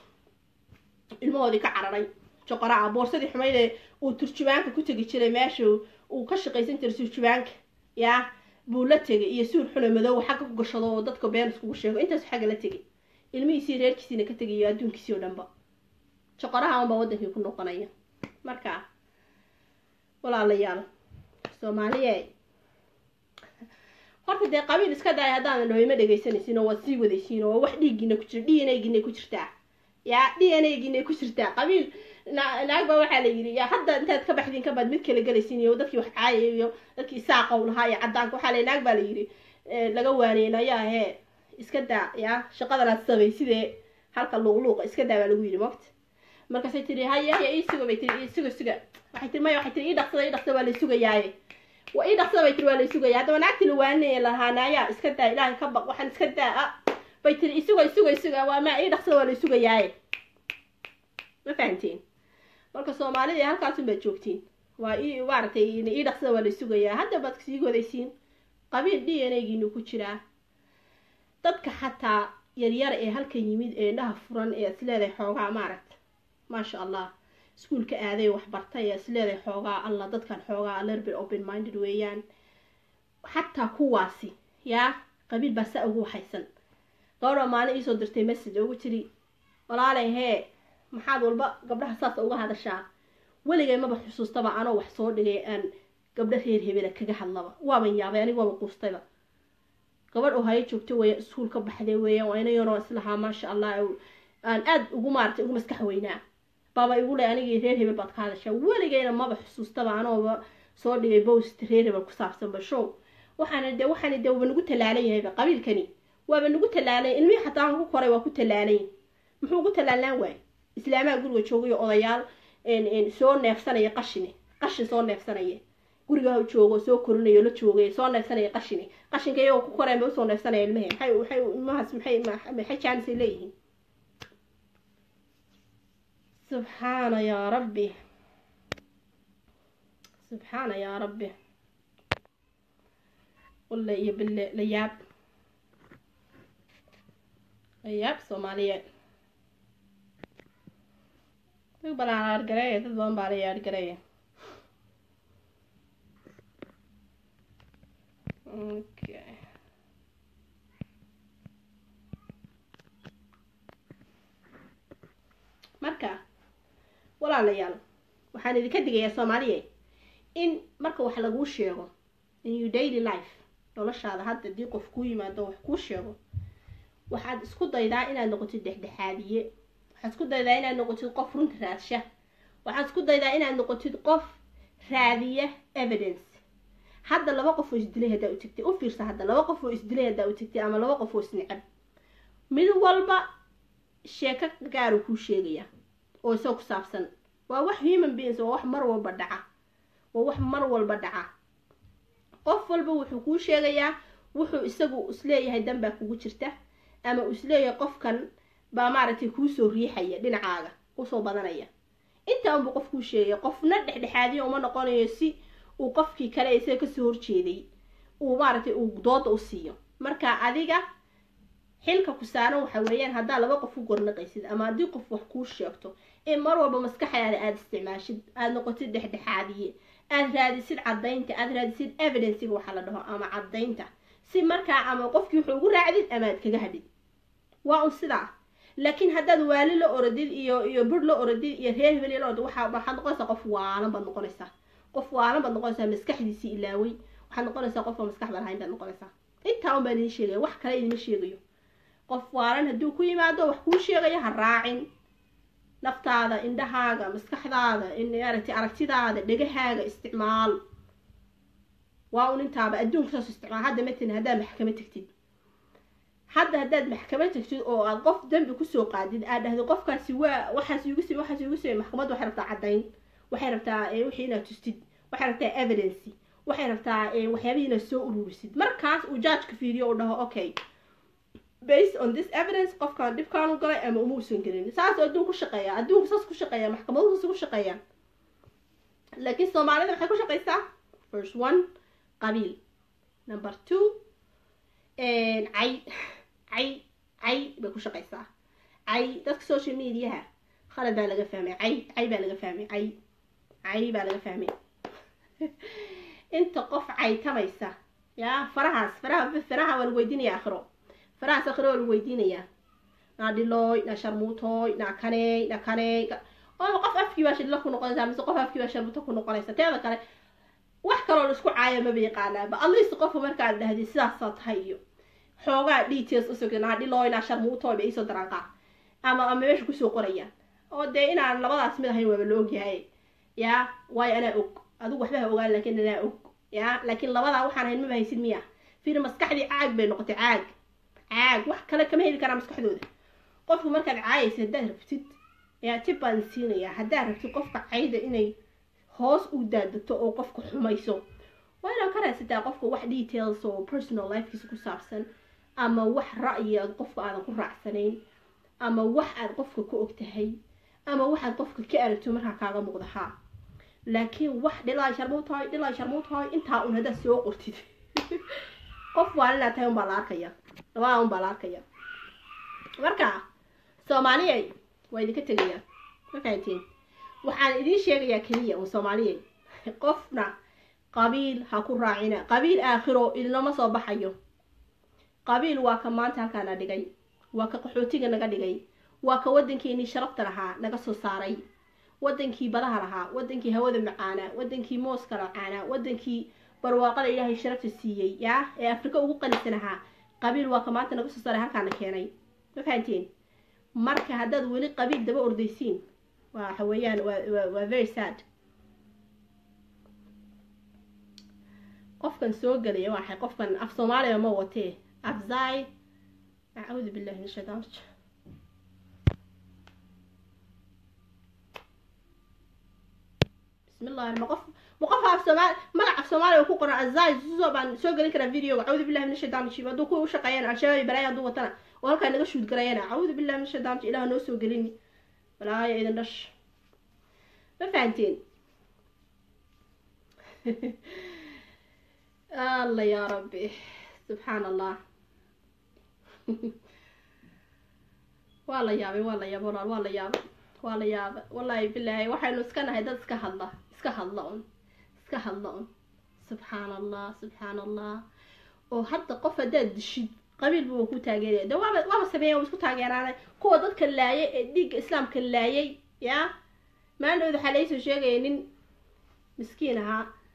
ilmahoodii ka cararay joqoraa boorsadii xumayd ee uu turjubaanka ku tegi jiray meesha uu ka shaqaysan jiray turjubaanka yaa buu la tegay iyo suur xuna madoow xagga ku gashado oo dadka been iskugu sheego intaasu xagga la tegay ilmihiisii reerkiisiina ka tegayo adduunkiisii oo dhanba joqoraha unbaa wadankii ku noqonaya marka walaalayaal soomaaliye horta dee qabiil iska daaya haddaadan dhaho ima dhegaysanaysin oo waad sii wadaysiin oo wax dhiiggiina ku jira d n a giina ku jirtaa yaa d n a giina ku jirtaa qabiil naag baa waxaa la yidhi yaa hadda intaad ka baxdiin kabaad mid kala gelaysiin iyo dadkii wax caayay iyo dadkii saaqow lahaa iyo caddaanka waxaa la naag baa la yidhi laga waaneen ayaa hee iska daa yaa shaqadanaad samay sidee halka luuqluuqa iska daa baa lagu yidhi mogta markaasay tiri haya haya ii suga bay tiri ii suga suga waxay tiri maya waxay tiri ii dhaqsada ii dhaqsada waa lay sugayaaye waa ii dhaqsada bay tiri waa lay sugaya haddaba naagtii la waanaya lahaanaya iska daa ilaahay ka baq waxaan iska daa a bay tiri isuga isuga isuga waa ma ii dhaqsada waa lay sugayaaye ma fahantiin marka soomaalida halkaasun baad joogtiin waa ii maaragtay ii dhaqsada waa lay sugayaa hadda baad sii godaysiin qabiil d n a giinu ku jiraa dadka xataa yaryar ee halkan yimid ee indhaha furan ee isleedahay xoogaa maaragta maasha allah iskuolka aaday waxbartay ee isleedahay xoogaa allah dadkan xoogaa lerbit open minded weeyaan xataa kuwaasi yaa qabiil baa saa ugu waxaysan gabadha maalin iisoo dirtay message ugu tiri walaalay hee maxaad walba gabdhaha saas uga hadashaa weligay maba xusuustaba anoo wax soo dhigay aan gabdho reer hebela kaga hadlaba waaban yaabay aniga waaba quustayba gabadh oo hayo joogto weya iskuol ka baxday weeyaan waa ina yaroo islahaa maasha allah aan aada ugu maaratay ugu maskax weynaa baaba igu leh anigii reer hebel baad ka hadashaa weligayna maba xusuustaba anooba soo dhigay bost reer hebel ku saabsanba show waxaana de waxaana de waaba nagu tallaalan yahayba qabiilkani waaba nagu tallaalan ilmihii xataa aan ku koray waa ku tallaalan muxuu ugu tallaalaan waay islaamaha guriga joogayo odayaal soo neefsanaya qashine qashin soo neefsanaya guriga joogo soo korinayo la joogay soo neefsanaya qashine qashinka iyagoo ku koreen bay usoo neefsanaya ilmahee maxay waxay ilmahaas maxay maxay jaanisay leeyihiin subxaana yaa rabbi subxaana yaa rabbi walle iyo bille la yaab la yaab soomaaliyeed dad badan la argareeya dad badan baa la yaargareeya okay marka walaalayaal waxaan idinka digayaa soomaaliya in marka wax laguu sheego in your daily life noloshaada hadda haddii qof kuu yimaado wax kuu sheego waxaad isku daydaa inaad noqotid dhexdhexaadiye waxaad isku daydaa inaad noqotid qof runta raadsha waxaad isku daydaa inaad noqotid qof raadiya evidence hadda laba qof oo isdilay haddaa u tegtay u fiirsa hadda laba qof oo isdilay haddaa u tegtay ama laba qof oo isnicab mid walba sheeko gaaru kuu sheegaya oo isoo ku saabsan waa wax human beings waa wax mar walba dhaca waa wax mar walba dhaca qof walba wuxuu kuu sheegayaa wuxuu isagu isleeyahay danbaa kugu jirta ama uu isleeyahay qofkan baa maaragtay kuusoo riixaya dhinacaaga usoo badanaya intaa unbuu qof kuu sheegaya qofna dhexdhexaadiyo uma noqonayo si uu qofkii kale isaga kasoo horjeeday uu maaragtay uu dooda u siiyo marka adiga xilka ku saaran waxa weeyaan haddaa laba qof u gornaqaysid ama haddii qof wax kuu sheegto in mar walba maskaxdaada aada isticmaashid aada noqotid dhexdhexaadiye aada raadisid caddaynta aada raadisid evidenciga waxaa la dhaho ama caddaynta si markaa ama qofkii wuxuu ugu raacdid ama aad kaga hadhid waa un sidaa laakiin haddaad waali la oradid iyo iyo bur la oradid iyo reer hebel la oradid waxaa waxaad noqonaysaa qof waalan baad noqonaysaa qof waalan baad noqonaysaa maskaxdiisii ilaaway waxaad noqonaysaa qof aan maskaxda lahayn baad noqonaysaa intaa un baan idin sheegaya wax kale idima sheegayo qof waalan hadduu ku yimaado wax kuu sheegayo ha raacin naftaada indhahaaga maskaxdaada maaragtay aragtidaada dhegahaaga isticmaal waa un intaaba adduunka saas isticmaal hadda matalan haddaad maxkama tegtid hadda haddaad maxkama tegtid oo aad qof dambi kusoo qaadid aad dhahdo qofkaasi waa waxaas igu sime waxaas igu sime maxkamadda waxay rabtaa caddayn waxay rabtaa wixii inaad tustid waxay rabtaa evidency waxay rabtaa waxyaabihii inaad soo ururisid markaas uu jaajka fiiriyo uu dhaho okay based on this evidence qofkaan dhibkaanu galay ama uma usan gelin saas adduun ku shaqeeya adduunka saas ku shaqeeya maxkamaduhu saas ku shaqeeya laakiin soomaalida maxay ku shaqeysaa first one qabiil number two cay cay cay bay ku shaqeysaa cay dadka social mediaha khalad baa laga fahmay cay cay baa laga fahmay cay cay baa laga fahmay inta qof caytamaysa yaa farahaas faraha faraha waa lagu weydiinaya akhiro farahaas akhiro waa lagu weydiinayaa naa dhilooy naa sharmuutooy naa kaneey naa kaneey oo qof afkii baa shidlo ku noqonaysa mise qof afkii baa sharmuuto ku noqonaysa teeda kale wax kaloo laisku caaya maba yaqaanaaba atleast qofka markaad dhahdid sidaasaa tahay iyo xoogaa details usugta naa dhilooy naa sharmuutooy bay iisoo daraan qaar ama ama meesha kusoo qorayaan oo dee inaan labadaas mid ahayn waaba la ogyahay yaa waayo anaa og adigu waxba ha ogaan laakiin anaa og yaa laakiin labadaa waxaan ahayn maba haysid miya fiir maskaxdii caag bay noqotay caag caag wax kale kama heli karaa maskaxdooda qofku markaad caayaysa haddaad rabtid yaa tib baan siinayaa haddaad rabtid qofka cayda inay hoos u daadegto oo qofka xumayso waa inaad ka raadsataa qofka wax details oo personal lifekiisa ku saabsan ama wax ra'yi aad qofka aadan ku raacsanayn ama wax aad qofka ka og tahay ama waxaad qofka ka aragto markaa kaaga muuqda haa laakiin wax dhilaa sharmuutahay dhilaa sharmuutahay intaa un haddaad soo qortid qof waa inaad tahay unbaa la arkaya labada unbaa la arkaya marka soomaaliyay waa idinka tegaya ma fahantiin waxaan idiin sheegayaa keliya un soomaaliyay qofna qabiil ha ku raacina qabiil aakhiro idinlama soo baxayo qabiil waa ka maanta halkaana dhigay waa ka qaxootiga naga dhigay waa ka waddankeenii sharafta lahaa naga soo saaray waddankii badaha lahaa waddankii hawada macaanaa waddankii mooska macaanaa waddankii barwaaqada ilaahay sharafta siiyey yaa ee afrika ugu qanisan ahaa qabiil waa ka maanta naga soo saaray halkaana keenay ma fahanteen marka haddaad weli qabiil daba ordaysiin waxa weeyaan waa waa very sad qofkan soo gelaya waxay qofkan af soomaaliya ma watee afzai acuudu billahi min shaytaan rajim bismillahi ma qof ma qof af soomaali magac af soomaaliya ku qoran azai suso baan soo gelin karaa videoga acuudu billahi min shaytaan rajim hadduu kuwa u shaqeeyaan al-shabaab iyo balaaya hadduu watana oo halkaa naga shuud garayana acuudu billahi min shaytaan rajim ilaah noo soo gelini balaaya idin dhash ma fahanteen allah yaa rabbi subxaan allah waa la yaabay waa la yaabay walaal waa la yaabay waa la yaabay wallaahi bilaahi waxaynu iska nahay dad iska hadla iska hadla un iska hadla un subxaan allah subxaan allah oo hadda qof haddaad dishid qabiil buu ku taageeraya de waaba waaba sameeya waa isku taageeraanay kuwa dadka laayay ee dhiigga islaamka laayay yaa maandhowda waxaa laisoo sheegaya nin miskiin ahaa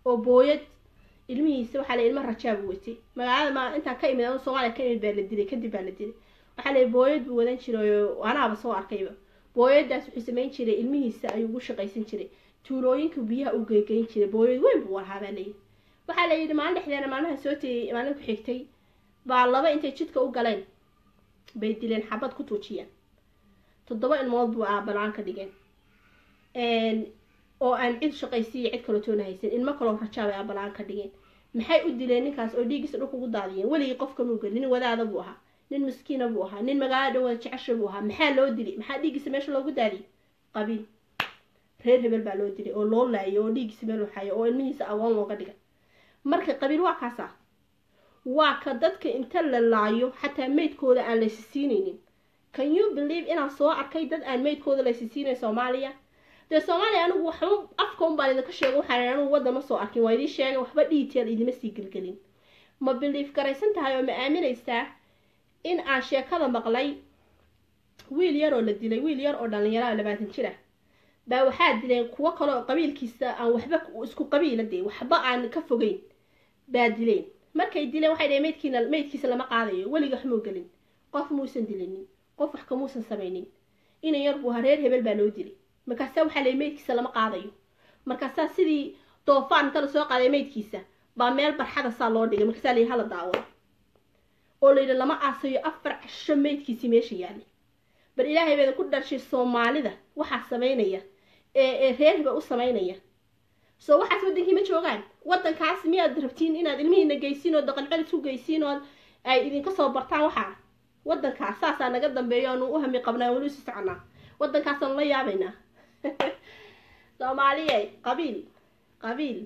oo booyad ilmihiisa waxaa la ilma rajaabu watay magaalada ma intaan ka imid anu soomaaliya ka imid baa la dilay kadib baa la dilay waxaa la booyad buu wadan jiray oo anaaba soo arkayba booyadaas wuxuu samayn jiray ilmihiisa ayuu ugu shaqaysan jiray tuulooyinka biyaha u geegeyn jiray booyad weyn buu ahaa baa layidhi waxaa la yidhi maalin dhexdeena maalmaha soo tegay maalin ku xigtay baa laba intay jidka u galeen bay dileen xabad ku tuujiyeen toddoba ilmood buu aabalaan ka dhigeen oo aan cid shaqaysiiya cid kalo toona haysan ilmo kaloo rajaa bay aabalaan ka dhigeen maxay u dileen ninkaas oo dhiiggiisa dhulka ugu daadiyeen weligii qofka muu gelin nin wadaada buu ahaa nin miskiina buu ahaa nin magaalada dhan wada jecesha buu ahaa maxaa loo dilay maxaa dhiiggiisa meesha loogu daadiyey qabiil reer hebel baa loo dilay oo loo laayay oo dhiiggiisa meel waxayo oo ilmihiisa agoon looga dhigay marka qabiil waa kaasa waa ka dadka inta la laayo xataa meydkooda aan laysi siinaynin can you believe inaan soo arkay dad aan meydkooda laysi siinayn soomaaliya dee soomaaliya anigu waxba afka un baan idinka sheega waxaan anigu waddan ma soo arkin waa idiin sheegay waxba dhiiteel idima sii gelgelin ma biliif garaysan tahay oo ma aaminaysaa in aan sheekada maqlay wiil yar oo la dilay wiil yar oo dhallinyaro labaatan jir ah baa waxaa dileen kuwo kale oo qabiilkiisa aan waxba isku qabiila dee waxba aan ka fogeyn baa dileen markay dileen waxay dhaheen meydkiina meydkiisa lama qaadayo weliga wax muu gelin qof muusan dilinin qof wax kamuusan samaynin inan yar buu ahaa reer hebel baa loo dilay markaasaa waxaa leeyay meydkiisa lama qaadayo markaasaa sidii doofaan inta lasoo qaaday meydkiisa baa meel barxada saa loo dhigay markaasaa layidhi hala daawado oo layidhi lama aasayo afar casho meydkiisii meesha yaalay bal ilaahay bayda ku dharshay soomaalida waxaa samaynaya ee ee reer hebel u samaynaya soo waxaas waddankii ma joogaan waddankaas miyaad rabtiin inaad ilmihiina geysiin oo daqan celis ku geysiin oo ay idinka soo bartaan waxaa waddankaas saasaa naga dambeeyo aanu u hami qabnaa weli usi soconaa waddankaasaan la yaabaynaa soomaaliye qabiil qabiil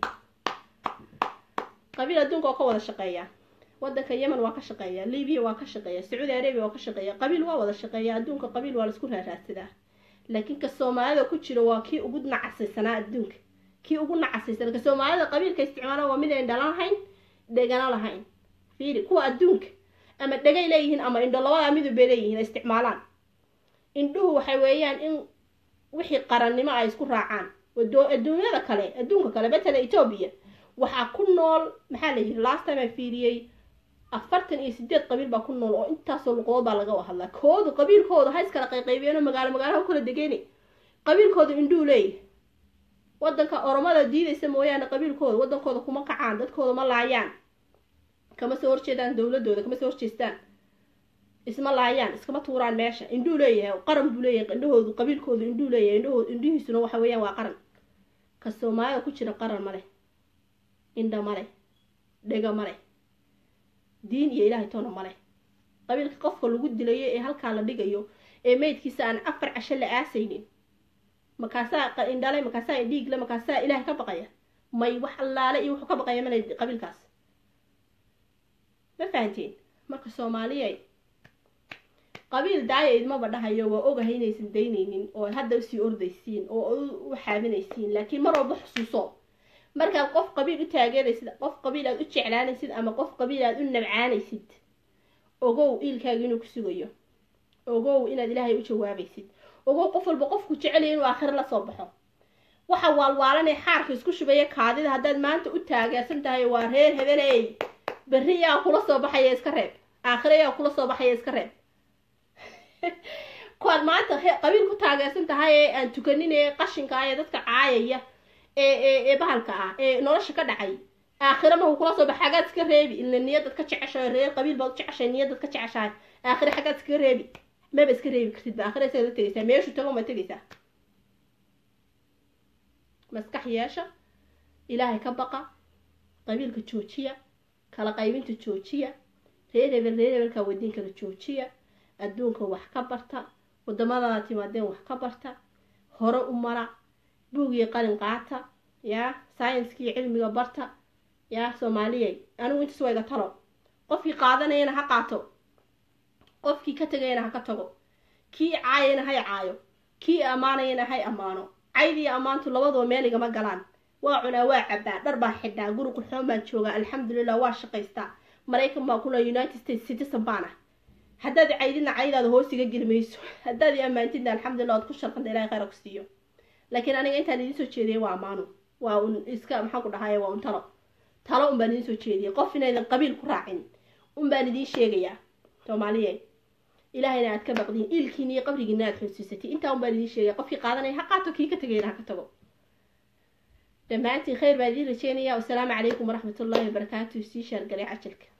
qabiil adduunka oo ka wada shaqeeya waddanka yemen waa ka shaqeeya libiya waa ka shaqeeya sacuudi arabia waa ka shaqeeya qabiil waa wada shaqeeya adduunka qabiil waa laisku raaraadsadaa laakiin ka soomaalida ku jiro waa kii ugu nacasaysanaa adduunka kii ugu nacasaysan ka soomaalida qabiilka isticmaala waa mid ayn dhalan lahayn dhegana lahayn fiiri kuwa adduunka ama dhegay leeyihiin ama indho labadaa midub bay leeyihiin ay isticmaalaan indhuhu waxay weeyaan in wixii qarannimo ay isku raacaan adduunyada kale adduunka kale matala etoobiya waxaa ku nool maxaa la yidhi last time aan fiiriyey afartan iyo sideed qabiil baa ku nool oo intaasoo luqadood baa laga hadlaa koodu qabiilkooda ha iskala qayqaybiyeenoo magaalo magaalaha ukala degeeni qabiilkooda indhuu leeyahay waddanka oromada diidaysa mooyaane qabiilkooda waddankooda kuma kacaan dadkooda ma laayaan kama soo horjeedaan dowladooda kama soo horjeestaan isma laayaan iskama tuuraan meesha indhuu leeyahay qaran buu leeyahay indhahoodu qabiilkoodu indhuu leeyahay indhahoodu indhihiisuna waxa weeyaan waa qaran ka soomaalida ku jira qaran ma leh indha ma leh dhega ma leh diin iyo ilaahay toona ma leh qabiilka qofka lagu dilayo ee halkaa la dhigayo ee meydkiisa aan afar casho la aasaynin markaasaa indhale markaasaa dhiigle markaasaa ilaahay ka baqaya may wax allaale iyo wuxuu ka baqaya male qabiilkaas ma fahanteen marka soomaaliya qabiil daaya idmaba dhahayo waa ogahay inaysan daynaynin oo hadda usii ordaysiin oo u xaabinaysiin laakiin mar walba xusuuso markaad qof qabiil u taageeraysid qof qabiil aad u jeclaanaysid ama qof qabiil aad u nabcaanaysid ogow iilkaaga inuu ku sugayo ogow inaad ilaahay u jawaabaysid ogow qof walba qofku jecelaya inuu aakhiro la soo baxo waxa waalwaalanee xaarka isku shubaya kaadida haddaad maanta u taageersan tahay waa reer hebeley berri yaa kula soo baxaya iska reeb aakhiro yaa kula soo baxaya iska reeb kuwaad maanta qabiil ku taageersan tahay ee aan tukanin ee qashinka ah ee dadka caayaya ee ee ee bahalka ah ee nolosha ka dhacay aakhiro markuu kula soo baxa xaggaad iska reebi ila niyadaad ka jeceshahay reer qabiil baad u jeceshahay niyadaad ka jeceshahay aakhiro xaggaad iska reebi maba iska reebi kartid ba aakhiro isaga la tegaysaa meeshuu tago ma tegaysaa maskax yeesha ilaahay ka baqa qabiilka joojiya kala qaybinta joojiya reer hebel reer hebelka wadiin kala joojiya adduunka wax ka barta wadamadaada timaadeen wax ka barta hore u mara buug iyo qalin qaata yaa scienska iyo cilmiga barta yaa soomaaliyay anigu intaas waa iga talo qofkii qaadanayana ha qaato qofkii ka tegayana ha ka tago kii caayana hay caayo kii ammaanayana hay ammaano caydiiyo ammaantu labaduba meel igama galaan waa cunaa waa cabaa dhar baa xidhaa guri qurxoon baan joogaa alxamdulilah waa shaqaystaa maraykan baa kula united states citizen baan ah haddaad caydina caydaada hoos iga geli mayso haddaad i ammaantidna alxamdulilah waad ku sharqanta ilahay khayra ku siiyo laakiin aniga intaan idiin soo jeediyay waa ammaano waa un iska maxaan ku dhahaye waa un talo talo un baan idiin soo jeediyay qof inaydan qabiil ku raacin un baan idiin sheegayaa soomaaliye ilaahayna aad ka baqdiin iilkiina iyo qabrigiina aad xusuusatay intaa un baan idiin sheegaya qofkii qaadanaya ha qaato kii ka tegayna ha ka tago dhammaantiin khayr baan idiin rajeynaya wasalaamu calaykum waraxmatullaahi wabarakaatu sii shaargalay cajalka